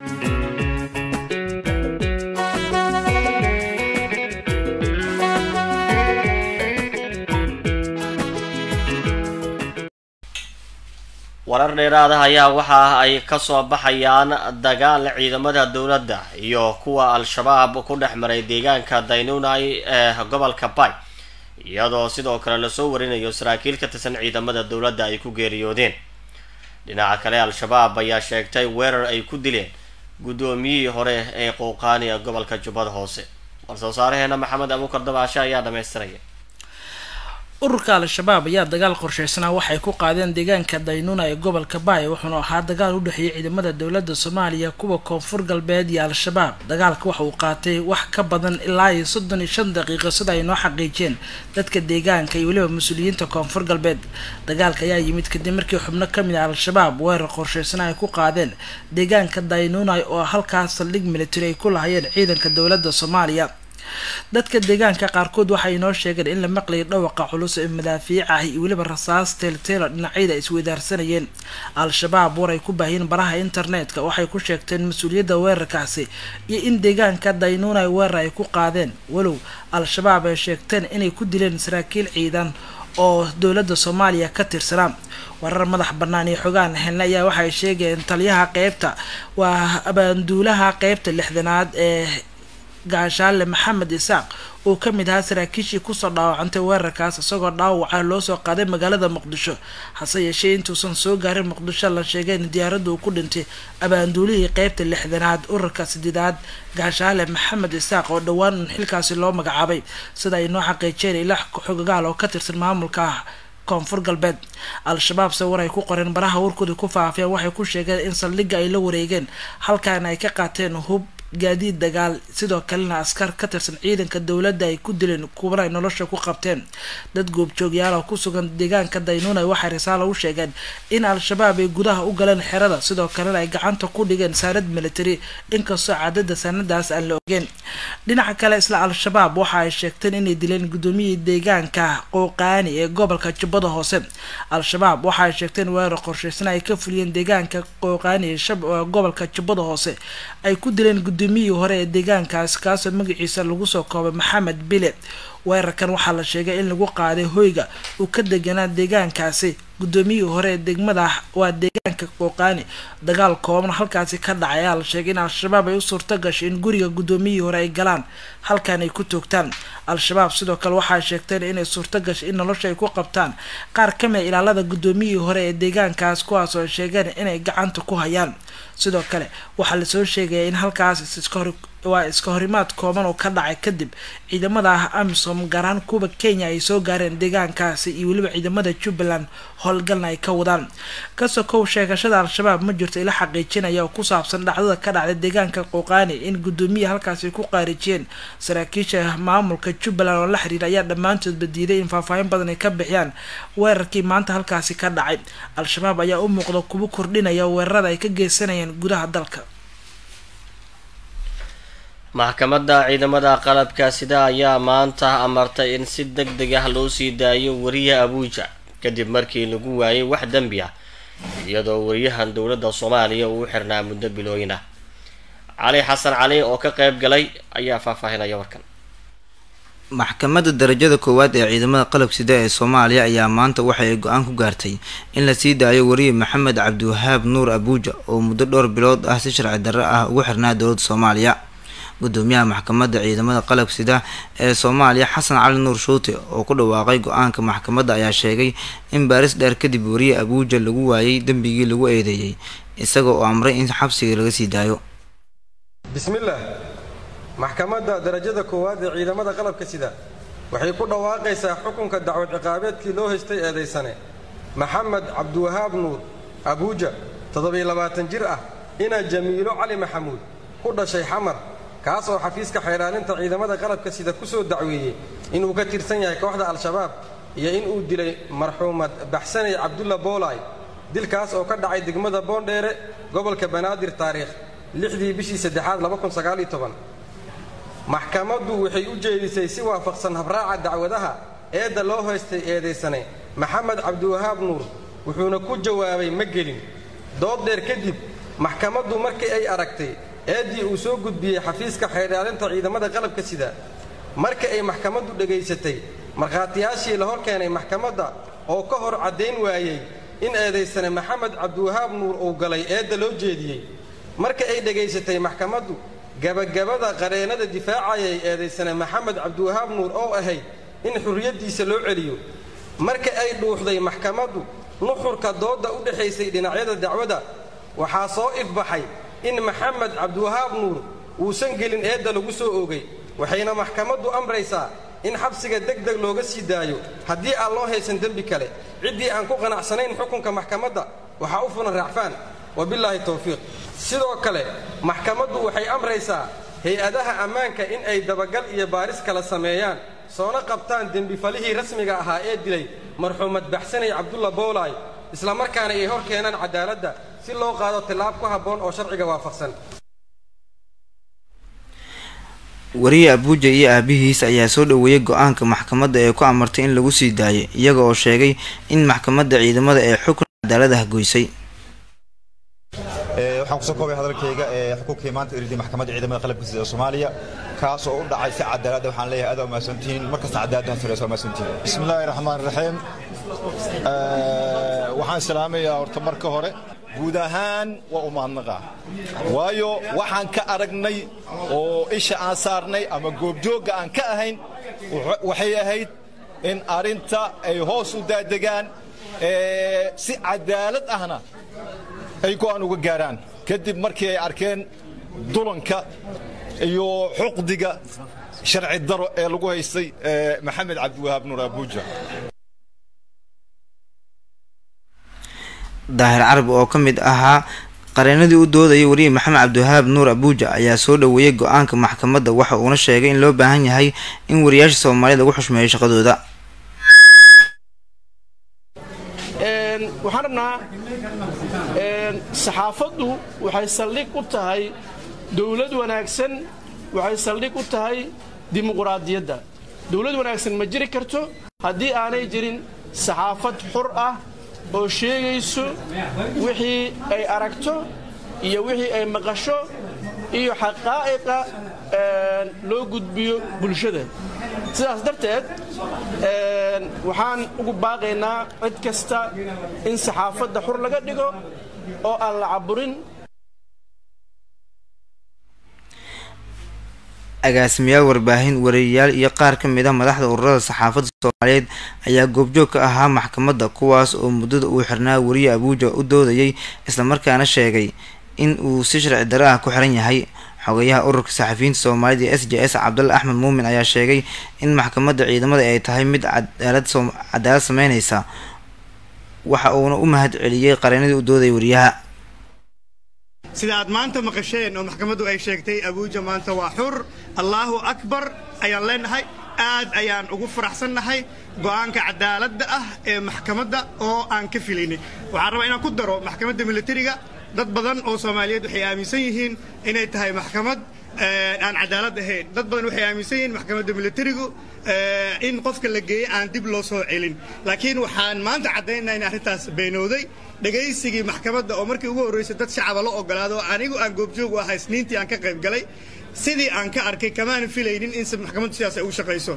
warar dheeraada ayaa waxa ay kasoo baxayaan dagaal ciidamada dowladda iyo kuwa al-shabaab ku dhex maray deegaanka daynunai ee gobolka bay iyadoo sidoo kale lasoo warinayo saraakiil ka tirsan ciidamada dowladda ay ku geeriyoodeen dhinaca kale al-shabaab ayaa sheegtay weerar ay ku dileen guddoomiyihii hore ee qowqaani ee gobolka jubbada hoose war-soo saaraheena maxamed abuukar dabaashe ayaa dhamaystiraya ururka al-shabaab ayaa dagaal qorsheysanaa waxay ku qaadeen deegaanka daynuna ee gobolka baay wuxuuna ahaa dagaal u dhexeeyay ciidamada dowladda soomaaliya kuwa koonfur galbeed iyo al-shabaab dagaalka waxa uu qaatay wax ka badan ilaa iyo soddon iyo shan daqiiqo sida ay noo xaqiijeen dadka deegaanka iyo weliba mas-uuliyiinta koonfur galbeed dagaalka ayaa yimid kadib markii xubno kamid ah al-shabaab weerar qorsheysana ay ku qaadeen deegaanka daynunai oo halkaas saldhig military ay ku lahayeen ciidanka dowladda soomaaliya dadka deegaanka qaarkood waxay inoo sheegeen in la maqlayay dhawaqa culus ee madaafiic ah iyo weliba rasaas teelteelo dhinacyada isweydaarsanayeen al-shabaab war ay ku baahiyeen baraha internetka waxay ku sheegteen mas-uuliyadda weerarkaasi iyo in deegaanka daynunai weerar ay ku qaadeen walow al-shabaab ay sheegteen inay ku dileen saraakiil ciidan oo dowladda soomaaliya ka tirsanaa warar madax bannaan iyo xogaan helna ayaa waxay sheegeen taliyaha qeybta waa abaanduulaha qeybta lixdanaad ee gaashaale maxamed isaaq uu ka mid ahaa saraakiishii kusoo dhaawacantay weerarkaas isagoo dhaawaca loo soo qaaday magaalada muqdisho hase yeeshee intuusan soo gaarin muqdisho la sheegay in diyaaradda uu ku dhintay abaanduulihii qeybta lixdanaad urarka sideedaad gaashaale maxamed isaaq oo dhowaan xilkaasi loo magacaabay sida ay noo xaqiijeen ilax xogagaal oo ka tirsan maamulka ah koonfur galbeed al-shabaab se war ay ku qoreen baraha warkooda ku faafeen waxay ku sheegeen in saldhigga ay la wareegeen halkaana ay ka qaateen hub gaadiid dagaal sidoo kalena askar ka tirsan ciidanka dowladda ay ku dileen kuwana ay nolosha ku qabteen dad goobjoogyaal oo ku sugan deegaanka daynunai waxay risaalo u sheegeen in al-shabaab ay gudaha u galeen xerada sidoo kalena ay gacanta ku dhigeen saanad military inkastoo cadada saanadaas aan la ogeen dhinaca kale isla al-shabaab waxa ay sheegteen inay dileen guddoomiyihii deegaanka qowqaani ee gobolka jubbada hoose al-shabaab waxa ay sheegteen weerar qorsheysana ay ka fuliyeen deegaanka qowqaani ee gobolka jubbada hoose ay ku dileen gudoomiyihii hore ee deegaankaas kaasoo magaciisa lagu soo koobay maxamed bile weerarkan waxaa la sheegay in lagu qaaday hoyga uu ka deganaa deegaankaasi guddoomiyihii hore ee degmada waa deegaanka qooqaani dagaal kooban halkaasi ka dhacay ayaa la sheegay in al-shabaab ay u suurto gashay in guriga guddoomiyihii hore ay galaan halkan ay ku toogtaan al-shabaab sidoo kale waxay sheegteen inay suurto gashay in nolosha ay ku qabtaan qaar ka mida ilaalada guddoomiyihii hore ee deegaankaas kuwaas oo ay sheegeen inay gacanta ku hayaan sidoo kale waxaa lasoo sheegaya in halkaas waa iska horimaad kooban oo ka dhacay kadib ciidamada ah amisom gaar ahaan kuwa kenya ay soo gaareen deegaankaasi iyo weliba ciidamada jubbaland howlgalna ay ka wadaan kasoo kow sheegashada al-shabaab ma jirto ila xaqiijinaya oo ku saabsan dhacdada ka dhacday deegaanka qowqaani in guddoomiya halkaasi ku qaarijiyeen saraakiisha maamulka jubbaland oo la xiriira ayaa dhammaantoodba diiday in faahfaahin badan ay ka bixiyaan weerarkii maanta halkaasi ka dhacay al-shabaab ayaa u muuqda kuwa kordhinaya weerarada ay ka geysanayaan gudaha dalka maxkamadda ciidamada qalabka sida ayaa maanta amartay in si deg deg ah loo sii daayo wariya abuuja kadib markii lagu waayay wax dembi ah iyadoo wariyahan dowladda soomaaliya uu xirnaa muddo bilooyin ah cali xasan cali oo ka qeyb galay ayaa faahfaahinaya warkan maxkamadda darajada koowaad ee ciidamada qalab sida ee soomaaliya ayaa maanta waxa ay go-aan ku gaartay in la sii daayo wariye maxamed cabdiwahaab nuur abuuja oo muddo dhowr bilood ah si sharci darro ah ugu xirnaa dowladda soomaaliya gudoomiyaha maxkamadda ciidamada qalab sida ee soomaaliya xasan cali nuur shuute oo ku dhawaaqay go-aanka maxkamadda ayaa sheegay in baaris dheer kadib wariye abuuja lagu waayay dembigii lagu eedeeyey isaga oo amray in xabsiga laga sii daayo bismillaah maxkamadda darajada koowaad ee ciidamada qalabka sida waxay ku dhawaaqaysaa xukunka dacwad ciqaabeedkii loo haystay eedaysane maxamed cabdiwahaab nuur abuuja toddobiyo-labaatan jir ah inaa jamiilo cali maxamuud ku dhashay xamar kaas oo xafiiska xayraalinta ciidamada qalabka sida ku soo dacweeyey inuu ka tirsan yahay kooxda al-shabaab iyo inuu dilay marxuumad baxsanay cabdulla boolay dilkaas oo ka dhacay degmada boondheere gobolka banaadir taariikh lixdii bishii saddexaad maxkamaddu waxay u jeedisay si waafaqsan habraaca dacwadaha eedda loo haystay eedaysane maxamed cabdiwahaab nuur wuxuuna ku jawaabay ma gelin dood dheer kadib maxkamaddu markii ay aragtay eeddii uu soo gudbiyey xafiiska xeerdhaalinta ciidamada qalabka sida marka ay maxkamaddu dhegaysatay markhaatiyaashii la hor keenay maxkamadda oo ka hor caddayn waayey in eedaysane maxamed cabdiwahaab nuur uu galay eedda loo jeediyey marka ay dhegaysatay maxkamaddu gabagabada qareennada difaacayay eedaysane maxamed cabdiwahaab nuur oo ahayd in xurriyaddiisa loo celiyo marka ay dhuuxday maxkamaddu nuxurka doodda u dhexaysay dhinacyada dacwada waxaa soo ifbaxay in maxamed cabdiwahaab nuur uusan gelin eedda lagu soo oogay waxayna maxkamaddu amraysaa in xabsiga deg deg looga sii daayo haddii aan loo haysan dembi kale ciddii aan ku qanacsanayn xukunka maxkamadda waxaa u fulan raacfaan wabillaahi towfiiq sidoo kale maxkamaddu waxay amraysaa hay-adaha ammaanka in ay dabagal iyo baaris kala sameeyaan soona qabtaan dembifalihii rasmiga ahaa ee dilay marxuumad baxsanay cabdulla boolaay islamarkaana ay hor keenaan cadaaladda si loo qaado tillaab ku habboon oo sharciga waafaqsan wariye abuuja iyo aabihiis ayaa soo dhoweeyey go-aanka maxkamadda ee ku amartay in lagu sii daayo iyaga oo sheegay in maxkamadda ciidamada ee xukun cadaalad ah goysay waxaan kusoo koobay hadalkayga ee xukunkii maanta iridii maxkamadda ciidamada qalabka sida ee soomaaliya kaas oo u dhacay si cadaalada waxaan leeyahay aad waa mahadsantihiin markasta cadaaladdan sareysa waa mahadsantihiin bismi illaahi raxmaan raxiim waxaan salaamayaa horta marka hore guud ahaan waa u mahadnaqaa waayo waxaan ka aragnay oo isha aan saarnay ama goobjoogga aan ka ahayn waxay ahayd in arrinta ay hoos u daadegaan si cadaalad ahna ay go'aan uga gaaraan kadib markii ay arkeen dulanka iyo xuqdiga sharci daro ee lagu haystay maxamed cabdiwahaab nuur abuuja daahir carabi oo ka mid ahaa qareenadii u doodayay wariye maxamed cabdiwahaab nuur abuuja ayaa soo dhoweeyey go-aanka maxkamadda waxa uuna sheegay in loo baahan yahay in wariyaasha soomaaliya lagu xushmeeyo shaqadooda waxaan rabnaa saxaafaddu waxay saldhig u tahay dowlad wanaagsan waxay saldhig u tahay dimuquraadiyadda dowlad wanaagsan ma jiri karto haddii aanay jirin saxaafad xur ah oo sheegayso wixii ay aragto iyo wixii ay maqasho iyo xaqaa'iqa loo gudbiyo bulshada sidaas darteed waxaan ugu baaqaynaa cid kasta in saxaafadda xur laga dhigo oo aan la caburin agaasimayaal warbaahin wariyayaal iyo qaar ka mid ah madaxda ururada saxaafadda soomaaliyeed ayaa goobjoog ka ahaa maxkamadda kuwaas oo muddada uu xirnaa wariye abuuja u doodayay islamarkaana sheegay in uu si sharci daro ah ku xiran yahay xogayaha ururka saxafiyiinta soomaalida ee s j s cabdalla axmed muumin ayaa sheegay in maxkamadda ciidamada ay tahay mid cadaalad sameyneysa waxa uuna u mahad celiyey qareenadii u doodayay wariyaha sida aad maanta maqasheen oo maxkamaddu ay sheegtay abuuja maanta waa xur allaahu akbar ayaan leenahay aad ayaan ugu faraxsannahay go'aanka cadaaladda ah ee maxkamadda oo aan ka filaynay waxaan rabaa inaan ku daro maxkamadda militariga dad badan oo soomaaliyeed waxay aaminsan yihiin inay tahay maxkamad aan cadaalad ahayn dad badan waxay aaminsan yihiin maxkamadda militarigu in qofka la geeyey aan dib loo soo celin laakiin waxaan maanta caddaynaa in arrintaas beenooday dhegaysigii maxkamadda oo markii ugu horraysay dad shacaba la ogolaado oo anigu aan goobjoog u ahay isniintii aan ka qayb galay sidii aan ka arkay kamaan filaynin in maxkamaddu sidaas ay ugu shaqayso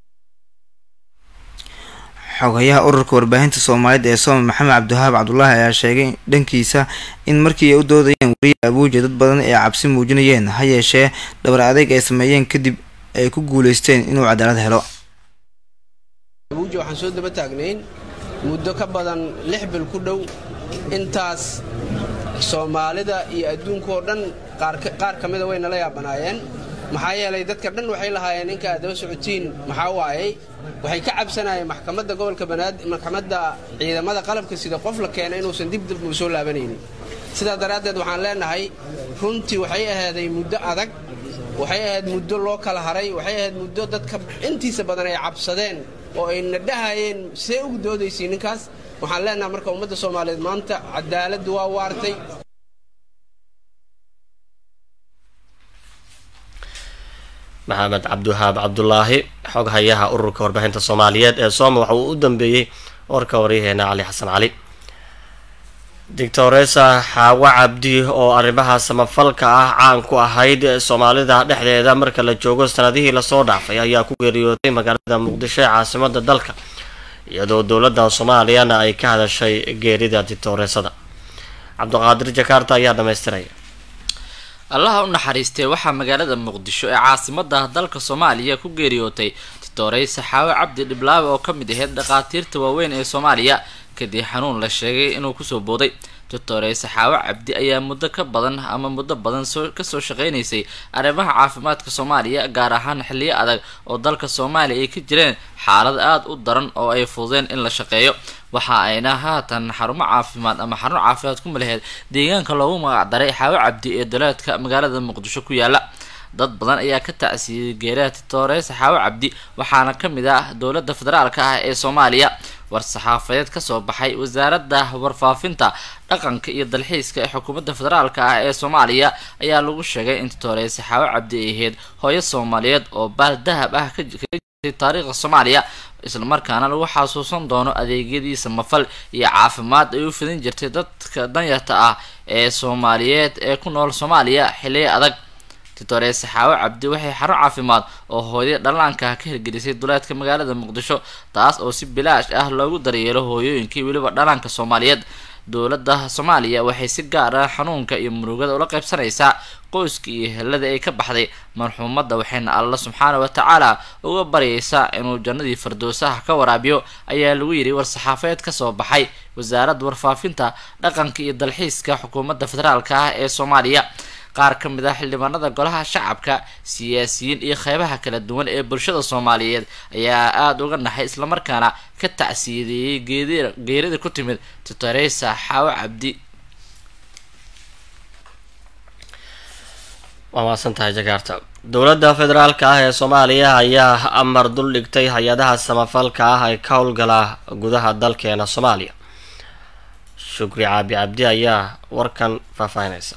xogayaha ururka warbaahinta soomaaliyeed ee sooma maxamed cabdiwahaab cabdulaahi ayaa sheegay dhankiisa in markii ay u doodayeen wariye abuuja dad badan ay cabsi muujinayeen ha yeeshee dhabar adeyg ay sameeyeen kadib ay ku guuleysteen inuu cadaalad helo abuuja waxaan soo daba taagnayn muddo ka badan lix bil ku dhow intaas soomaalida iyo adduunka oo dhan qaar ka mida way nala yaabanaayeen maxaa yeelay dadka dhan waxay lahaayeen ninka aad daba socotiin maxaa waayey waxay ka cabsanayeen maxkamadda gobolka banaadir maxkamadda ciidamada qalabka sida qof la keenay inuusan dib dib u soo laabanaynin sidaa daraaddeed waxaan leenahay runtii waxay ahaaday muddo adag waxay ahayd muddo loo kala haray waxay ahayd muddo dadka intiisa badan ay cabsadeen oo ay nadhahayeen see ugu doodaysay ninkaas waxaan leenahay marka ummadda soomaaliyeed maanta cadaaladdu waa waartay maxamed cabdiwahaab cabdulaahi xog hayaha ururka warbaahinta soomaaliyeed ee sooma waxa uu u dambeeyey warka waryaheena cali xasan cali doctoresa xaawo cabdi oo arrimaha samafalka ah caan ku ahayd soomaalida dhexdeeda marka la joogo sanadihii lasoo dhaafay ayaa ku geeriyootay magaalada muqdisho ee caasimada dalka iyadoo dowladda soomaaliyana ay ka hadashay geerida dictooreesada cabdiqaadir jakarta ayaa dhamaystiraya allaha u naxariistee waxaa magaalada muqdisho ee caasimada dalka soomaaliya ku geeriyootay dictoreysa xaawo cabdi dhiblaawe oo kamid aheyd dhakhaatiirta waaweyn ee soomaaliya kadib xanuun la sheegay inuu kusoo booday doctoreysa xaawo cabdi ayaa muddo ka badan ama muddo badan soo kasoo shaqeynaysay arrimaha caafimaadka soomaaliya gaar ahaan xilliyo adag oo dalka soomaaliya ay ka jireen xaalad aada u daran oo ay fududeen in la shaqeeyo waxa ayna haatan xarumo caafimaad ama xarun caafimaad ku malaheed deegaanka loogu magacdaray xaawo cabdi ee daleedka magaalada muqdisho ku yaala dad badan ayaa ka tacsiiyey geeraha titooreysa xaawo cabdi waxaana kamid ah dowladda federaalka ah ee soomaaliya war-saxaafadeed kasoo baxay wasaaradda warfaafinta dhaqanka iyo dalxiiska ee xukuumadda federaalka ah ee soomaaliya ayaa lagu sheegay in titooreysa xaawo cabdi ay ahayd hooyo soomaaliyeed oo baal dahab ah ka jirtay taariikhda soomaaliya islamarkaana lagu xasuusan doono adeegyadii samafal iyo caafimaad ay u fidin jirtay dadka danyarta ah ee soomaaliyeed ee ku nool soomaaliya xiliyo adag titoreese xaawo cabdi waxay xarun caafimaad oo hooyada dhallaanka ka hirgelisay duleedka magaalada muqdisho taas oo si bilaash ah loogu daryeelo hooyooyinkii weliba dhallaanka soomaaliyeed dowladda soomaaliya waxay si gaar ah xanuunka iyo murugada ula qaybsanaysaa qoyska iyo helada ay ka baxday marxuumadda waxayna alla subxaana wa tacaala uga baryaysaa inuu jannadii fardoosaha ka waraabiyo ayaa lagu yidhi war-saxaafeed kasoo baxay wasaaradda warfaafinta dhaqanka iyo dalxiiska xukuumadda federaalka ah ee soomaaliya qaar ka mid ah xildhibaanada golaha shacabka siyaasiyiin iyo qeybaha kala duwan ee bulshada soomaaliyeed ayaa aada uga naxay islamarkaana ka tacsiyadeeyey geedi geerida ku timid titoreysa xaawo cabdi waa maasan tahay jakaarta dowladda federaalka ah ee soomaaliya ayaa amar dul dhigtay hay-adaha samafalka ah ee ka howlgala gudaha dalkeena soomaaliya shukri caabi cabdi ayaa warkan faahfaahinaysa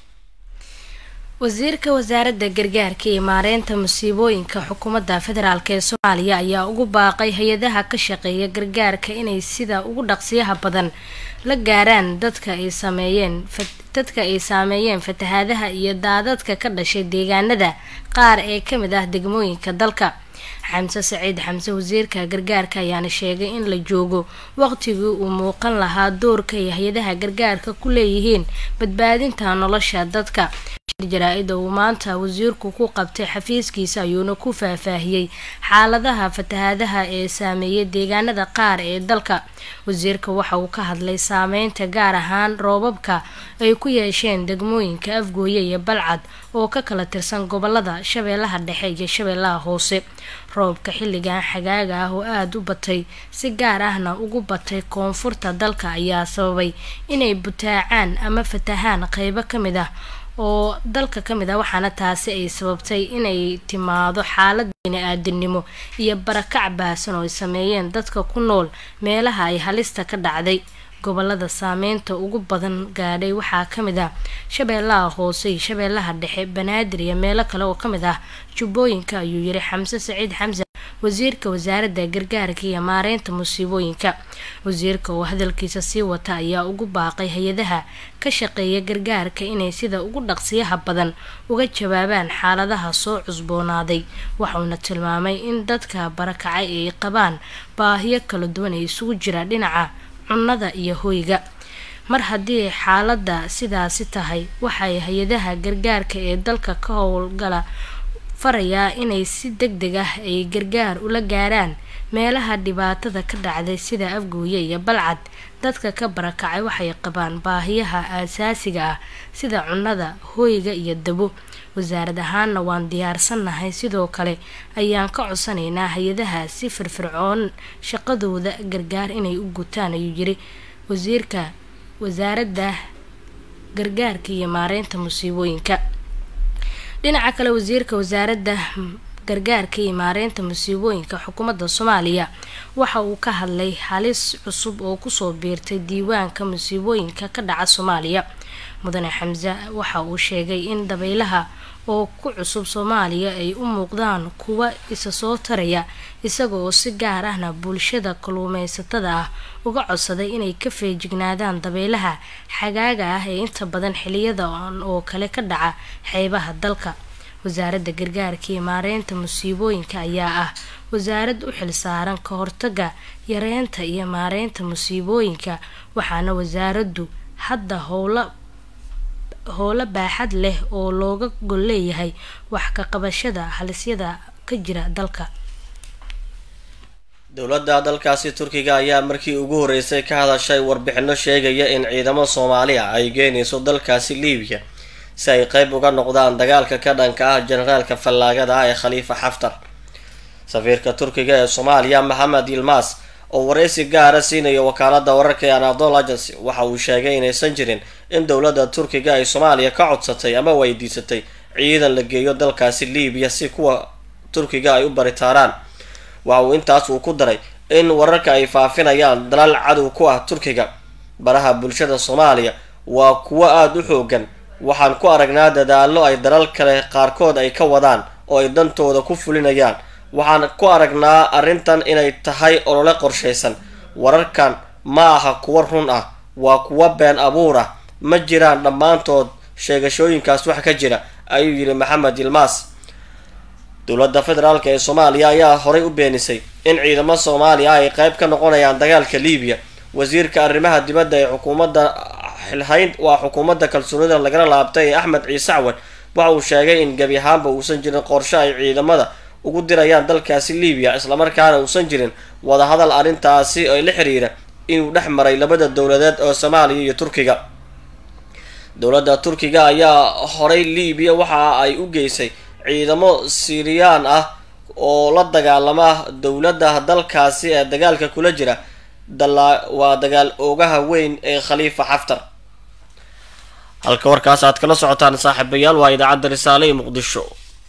wasiirka wasaaradda gargaarka iyo maareynta musiibooyinka xukuumadda federaalk ee soomaaliya ayaa ugu baaqay hay-adaha ka shaqeeya gargaarka inay sida ugu dhaqsiyaha badan la gaaraan dadka ay sameeyeen dadka ay saameeyeen fatahaadaha iyo daadadka ka dhashay deegaanada qaar ee kamid ah degmooyinka dalka xamse saciid xamse wasiirka gargaarka ayaana sheegay in la joogo waqtigii uu muuqan lahaa doorka ay hay-adaha gargaarka ku leeyihiin badbaadinta nolosha dadka jaraa-ida uu maanta wasiirku ku qabtay xafiiskiisa ayuuna ku faahfaahiyey xaaladaha fatahaadaha ee saameeyay deegaanada qaar ee dalka wasiirka waxa uu ka hadlay saameynta gaar ahaan roobabka ay ku yeesheen degmooyinka afgooye iyo balcad oo ka kala tirsan gobolada shabeellaha dhexe iyo shabeellaha hoose roobka xilligan xagaaga ah oo aada u batay si gaar ahna ugu batay koonfurta dalka ayaa sababay inay butaacaan ama fatahaan qeybo ka mid ah oo dalka ka mid ah waxaana taasi ay sababtay inay timaado xaalad bini-aadinimo iyo barakac baahsan oo ay sameeyeen dadka ku nool meelaha ay halista ka dhacday gobolada saameynta ugu badan gaadhay waxaa ka mid ah shabeellaha hoose iyo shabeellaha dhexe banaadir iyo meelo kale oo ka mid ah jubbooyinka ayuu yiri xamse saciid xamse wasiirka wasaaradda gargaarka iyo maareynta musiibooyinka wasiirka oo hadalkiisa sii wata ayaa ugu baaqay hay-adaha ka shaqeeya gargaarka inay sida ugu dhaqsiyaha badan uga jawaabaan xaaladaha soo cusboonaaday waxauna tilmaamay in dadka barakacay ay qabaan baahiyo kala duwan ee isugu jira dhinaca cunnada iyo hoyga mar haddii xaaladda sidaasi tahay waxay hay-adaha gargaarka ee dalka ka howlgala farayaa inay si deg deg ah ay gargaar ula gaaraan meelaha dhibaatada ka dhacday sida afgooye iyo balcad dadka ka barakacay waxay qabaan baahiyaha aasaasiga ah sida cunnada hoyga iyo dabo wasaarad ahaanna waan diyaarsannahay sidoo kale ayaan ka codsanaynaa hay-adaha si firfircoon shaqadooda gargaar inay u gutaan ayuu yiri wasiirka wasaaradda gargaarka iyo maareynta musiibooyinka dhinaca kale wasiirka wasaaradda gargaarka iyo maareynta musiibooyinka xukuumadda soomaaliya waxa uu ka hadlay halis cusub oo kusoo biirtay diiwaanka musiibooyinka ka dhaca soomaaliya mudane xamse waxa uu sheegay in dabaylaha oo ku cusub soomaaliya ay u muuqdaan kuwa isa soo taraya isaga oo si gaar ahna bulshada kalluumeysatada ah uga codsaday inay ka feejignaadaan dabaylaha xagaaga ah ee inta badan xiliyada oo kale ka dhaca xeebaha dalka wasaaradda gargaarka iyo maareynta musiibooyinka ayaa ah wasaarad u xilsaaran ka hortaga yareynta iyo maareynta musiibooyinka waxaana wasaaraddu hadda howla howlo baaxad leh oo looga gol leeyahay wax ka qabashada halisyada ka jira dalka dowladda dalkaasi turkiga ayaa markii ugu horeysay ka hadashay warbixino sheegaya in ciidamo soomaaliya ay geynayso dalkaasi liibiya si ay qeyb uga noqdaan dagaalka ka dhanka ah generaalka fallaagada ah ee khaliifa xaftar safiirka turkiga ee soomaaliya maxamed yilmas oo wareysi gaara siinaya wakaalada wararka ee anadol agency waxa uu sheegay inaysan jirin in dowladda turkiga ay soomaaliya ka codsatay ama weydiisatay ciidan la geeyo dalkaasi liibiya si kuwa turkiga ay u baritaaraan waxa uu intaas uu ku daray in wararka ay faafinayaan dalal cadow ku ah turkiga baraha bulshada soomaaliya waa kuwo aada u xoogan waxaan ku aragnaa dadaallo ay dalal kale qaarkood ay ka wadaan oo ay dantooda ku fulinayaan waxaan ku aragnaa arrintan inay tahay olole qorshaysan wararkan ma aha kuwo run ah waa kuwo been abuur ah ma jiraan dhammaantood sheegashooyinkaas wax ka jira ayuu yidhi maxamed yilmaas dowladda federaalk ee soomaaliya ayaa horay u beenisay in ciidamo soomaaliya ay qeyb ka noqonayaan dagaalka liibiya wasiirka arrimaha dibadda ee xukuumadda xilhayn waa xukuumadda kalsoonida lagala laabtay ee axmed ciise cawad waxa uu sheegay in gebi ahaanba uusan jirin qorshe ay ciidamada ugu dirayaan dalkaasi liibiya islamarkaana uusan jirin wadahadal arrintaasi oo la xiriira inuu dhex maray labada dowladeed oo soomaaliya iyo turkiga dowladda turkiga ayaa horay liibiya waxa ay u geysay ciidamo siiriyaan ah oo la dagaalama dowladda dalkaasi ee dagaalka kula jira waa dagaal oogaha weyn ee khaliifa xaftar halka warkaas aad kala socotaan saaxiibayaal waa idaacadda risaale ee muqdisho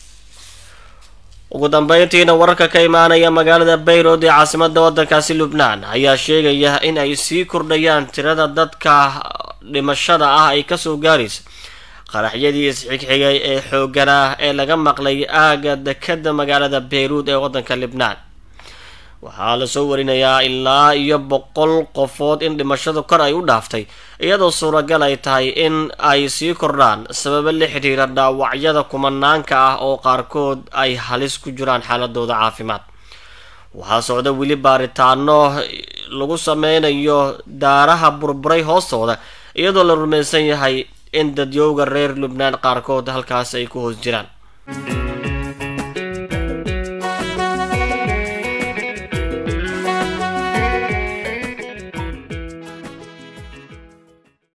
ugu dambeyntiina wararka ka imaanaya magaalada bayrod ee caasimada wadankaasi lubnaan ayaa sheegaya in ay sii kordhayaan tirada dadka dhimashada ah ay kasoo gaaraysa qaraxyadii isxigxigay ee xooganaa ee laga maqlay aaga dekada magaalada bayruud ee wadanka libnaan waxaa lasoo warinayaa ilaa iyo boqol qofood in dhimashadu kor ay u dhaaftay iyadoo suuragal ay tahay in ay sii kordhaan sababo la xidhiira dhaawacyada kumanaanka ah oo qaarkood ay halis ku jiraan xaaladooda caafimaad waxaa socda weli baaritaano lagu sameynayo daaraha burburay hoostooda iyadoo la rumaysan yahay in dadyowga reer lubnaan qaarkood halkaas ay ku hoos jiraan